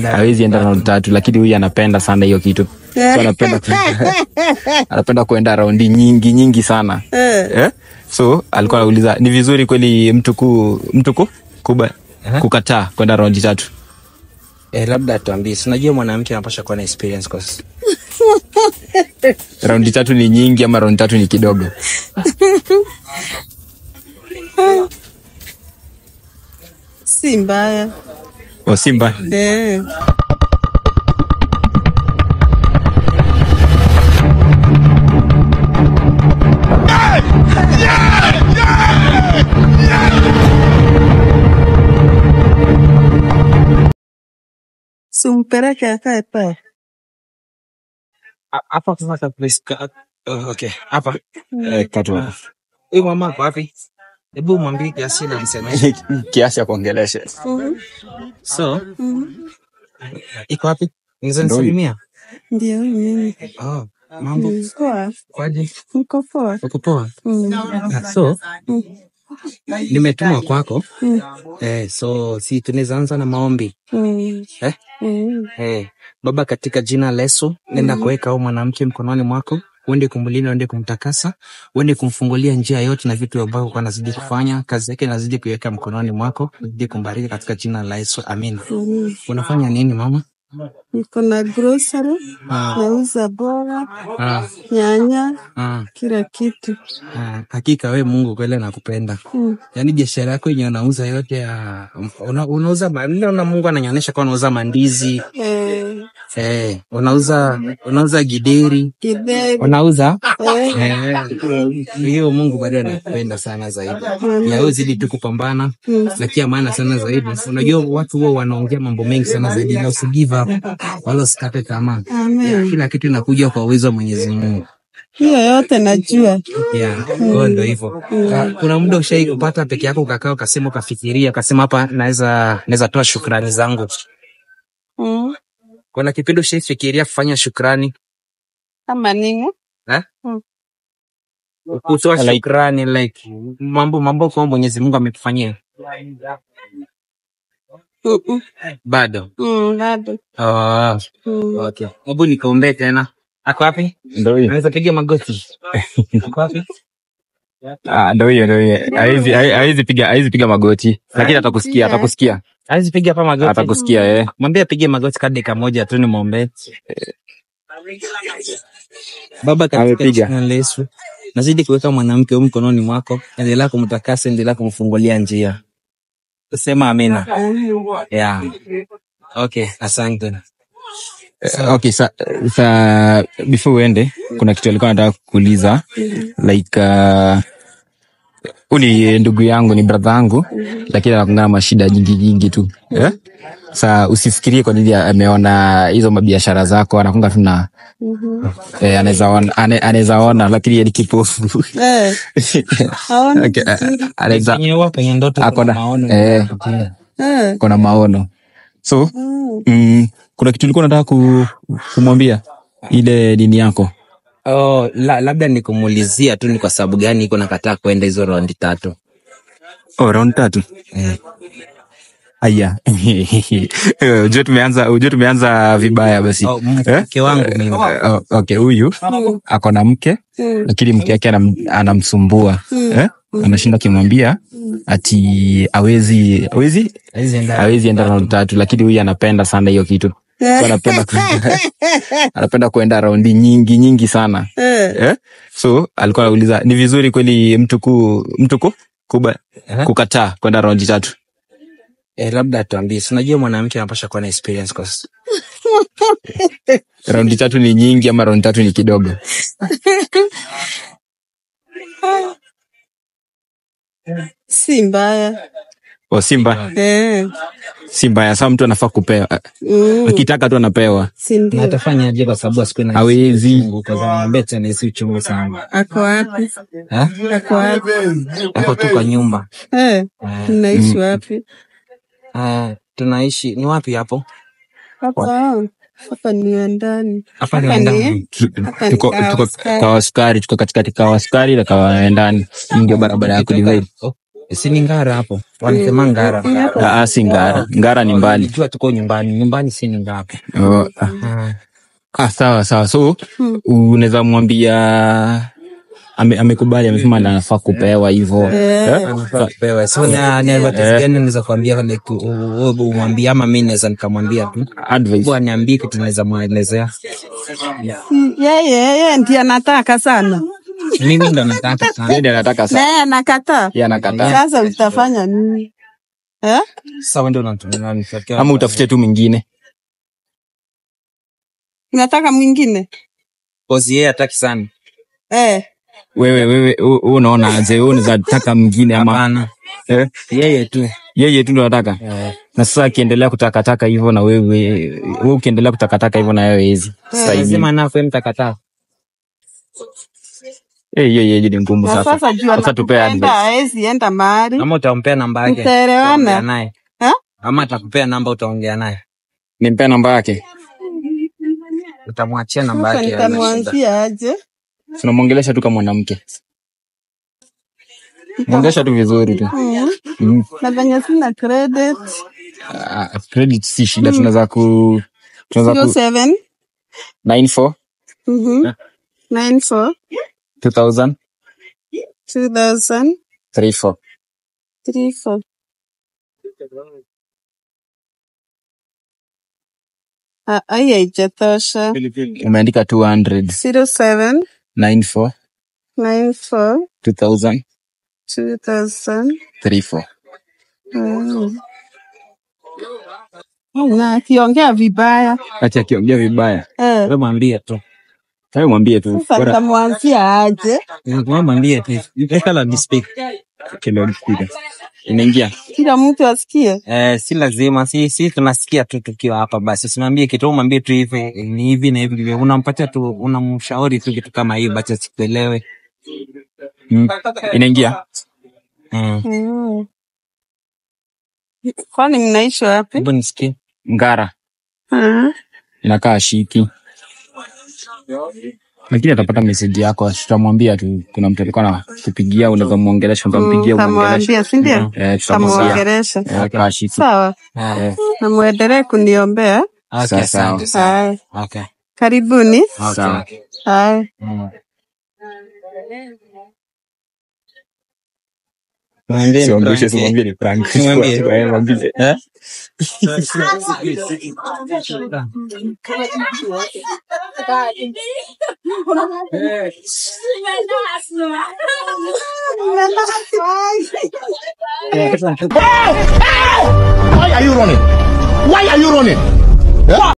hawezi enda raundi tatu, lakini huyu anapenda sana hiyo kitu so anapenda anapenda kuenda raundi nyingi nyingi sana eh? So alikuwa anauliza ni vizuri kweli mtu ku mtu ku kuba, kukataa kwenda raundi tatu. Eh, labda tuambie, si unajua mwanamke anapasha kuwa na experience kwa sasa. Raundi tatu ni nyingi ama raundi tatu ni kidogo? si mbaya O Simba eh. Simpeleke akae pale. A- Hapa sasa please. ka- oh, Okay, hapa. eh, katu hapo. Huyu mama ako wapi? Hebu mwambie kiasi na niseme. kiasi ya kuongelesha So, iko wapi? Niweza nisalimia? Ndio mimi. Oh, mambo Poa. kwaje? Niko poa. Uko poa? Mm. Ah, So, nimetumwa kwako. Eh, so si tunaweza anza na maombi. Mm. Eh? Mm. Eh, Baba, katika jina la Yesu, nenda kuweka huyu mwanamke mkononi mwako, uende kumlinda, uende kumtakasa, uende kumfungulia njia yote na vitu ambavyo kwa anazidi kufanya, kazi yake nazidi kuiweka mkononi mwako, nazidi kumbariki katika jina la Yesu, amin. Mm. Unafanya nini mama? Niko na grocery, nauza boga, Ah, nyanya, ah, kila kitu. ah, hakika we Mungu kweli nakupenda. Mm. Yaani biashara yako yenye unauza yote ya una, unauza ma- naona Mungu ananionyesha kwa unauza mandizi Eh, eh, unauza unauza gideri kideri. unauza Eh, Eh, hiyo Mungu bado anakupenda sana zaidi. Ya wewe zidi tu kupambana Mm. na kia maana sana zaidi. Unajua watu huwa wanaongea mambo mengi sana zaidi na usi give up wala usikate tamaa. Amen. Kila kitu inakuja kwa uwezo wa Mwenyezi Mungu. Hiyo yote najua. Yeah, kwa ndo hivyo. Ah, Kuna muda ushai kupata peke yako ukakaa ukasema ukafikiria ukasema hapa naweza naweza toa shukrani zangu. Mm. Kuna kipindi ushaifikiria kufanya shukrani Kama nini? eh? Mm. Kutoa Like- shukrani like mambo mambo kwa Mwenyezi Mungu amekufanyia. Mm-mm. Bado. Mm, bado. Oh, Mm. okay. Hebu nikaombee tena. Ako wapi? ndo hiyo Naweza piga magoti. Ako wapi? Ah, ndo hiyo ndo hiyo hawezi hawezi piga hawezi piga magoti lakini atakusikia atakusikia Hawezi piga hapa magoti. atakusikia eh Mwambie apige magoti kwa dakika moja tu nimwombee. Baba, katika Amepiga. jina la Yesu, nazidi kuweka mwanamke huyu mkononi mwako, endelea kumtakasa, endelea kumfungulia njia. Sema amina. Yeah. Okay, asante. Eh, okay sa, sa before uende kuna kitu alikuwa nataka kuuliza like uh, huu ni ndugu yangu ni brother yangu lakini anakungana mashida nyingi nyingi tu eh? sa usifikirie kwa nini ameona hizo mabiashara zako anakunga tu na eh, anaweza ona- ane- anaweza ona lakini yeye ni kipofu Eh, haoni Okay, eh, vizuri. anaweza Penye huwa penye ndoto ako kuna na maono. eh, Eh. kuna maono so Mm. mm, kuna kitu ulikuwa nataka ku, kumwambia ile dini yako Oh, la, labda nikumuulizia tu ni kwa sababu gani iko nakataa kwenda hizo raundi tatu. oh, round tatu Eh. aya ujue tumeanza ujue tumeanza vibaya basi Oh, Eh? mke wangu mimi. Oh, okay huyu ako na mke Mm. lakini mke yake anam, anamsumbua eh? anashinda akimwambia ati awezi awezi Haizi enda. awezi enda round tatu lakini huyu anapenda sana hiyo kitu So anapenda ku- anapenda kuenda raundi nyingi nyingi sana Eh. eh? so alikuwa anauliza ni vizuri kweli mtu ku mtu ku kuba, Eh? kukataa kwenda raundi tatu Eh, labda tuambie, si unajua mwanamke anapasha kuwa na experience kwa sasa. raundi tatu ni nyingi ama raundi tatu ni kidogo Si mbaya. o simba Eh. si mbaya saa mtu anafaa kupewa Mm. akitaka tu anapewa Si Na ndio? atafanya aje kwa sababu asiku na hawezi uchungu kwa sababu beta na isi uchungu sana. Ako wapi? Eh? Ako wapi? Ako tu kwa nyumba. Eh. Eh, Unaishi wapi? ah, tunaishi ni wapi hapo? Hapa. Hapa ni ndani. Hapa ni Hapa ndani. ni Tu- Hapa ni tuko kawa tuko askari. kawaskari tuko katikati kawaskari na kawaendani Hii ndio barabara ya kudivide Oh, Si ni ngara hapo. Wanasema ngara. Ah, ah, si ngara ngara ni mbali Jua tuko nyumbani. Nyumbani si ni ngara. oh, ah. Ah. ah, sawa sawa so Hmm. unaweza mwambia ame- amekubali amesema anafaa kupewa hivo Eh. Anafaa kupewa. So na ni advice gani naweza kuambia like u- u- u- umwambie ama mimi naweza nikamwambia tu. advice Bwana niambie kitu naweza muelezea. Yeye yeye ndiye anataka sana. Mimi ndo nataka sana. Yeye ndiye anataka Na sana yeye anakataa. yeye anakataa Sasa utafanya nini? Eh? Sasa wewe ndo unatumia unanifuatia. ama utafute tu mwingine Unataka mwingine? Bosi yeye hataki sana. Eh. wewe wewe wewe unaona aje wewe unaweza taka mwingine ama Hapana. eh? Yeye tu. yeye tu ndo anataka Eh. na sasa akiendelea kutakataka hivyo na wewe wewe ukiendelea kutakataka hivyo na wewe hezi sasa hivi Lazima nafe mtakataa. eh hiyo hiyo ni ngumu Na sasa sasa juu sasa tupea anakupenda advice haezi enda mahali. Ama utampea namba yake. Mtaelewana? utaongea naye. Eh? Ama atakupea namba utaongea naye. nimpea namba yake Utamwachia namba Sasa yake. haina shida. nitamwanzia aje? tunamwongelesha tu kama mwanamke mwongelesha tu vizuri tu Mm. mm. Na venye sina credit. Ah, credit si shida tunaweza ku tunaweza ku 07 94 Mhm. 94 2000 2000 34 34 Ah, ai haijatosha. umeandika 200 07 94 94 2000 2000 34 Mm. Na akiongea vibaya acha akiongea vibaya eh, Wewe mwambie tu. sasa mwambie tu sasa bora nitamwanzia aje? Wewe mwambie tu. Weka la speak. kile speaker inaingia Kila mtu asikie. Eh, si lazima si si tunasikia tu tukiwa hapa basi usimwambie kitu mwambie tu hivi ni hivi na hivi ndivyo. unampatia tu unamshauri tu kitu kama hiyo basi asikuelewe mm. inaingia mm. Mm. Kwani mnaishi wapi? hebu nisikie ngara Ah. inakaa shiki lakini atapata meseji yako tutamwambia tu kuna mtu alikuwa na kupigia unaweza muongelesha utampigia Mm, umuongelesha Tamwambia, si ndio? eh tutamwambia Tamuongelesha. Eh, kaa shiki Sawa, Ah, eh na muendelee kuniombea. okay, sawa. asante sana. Haya, Okay. karibuni. sawa Haya. Mm. Mwambie ni Siwambie, prank, siwambie ni prank. Mwambie. Eh, mwambie. eh? Why are you running? Why are you running?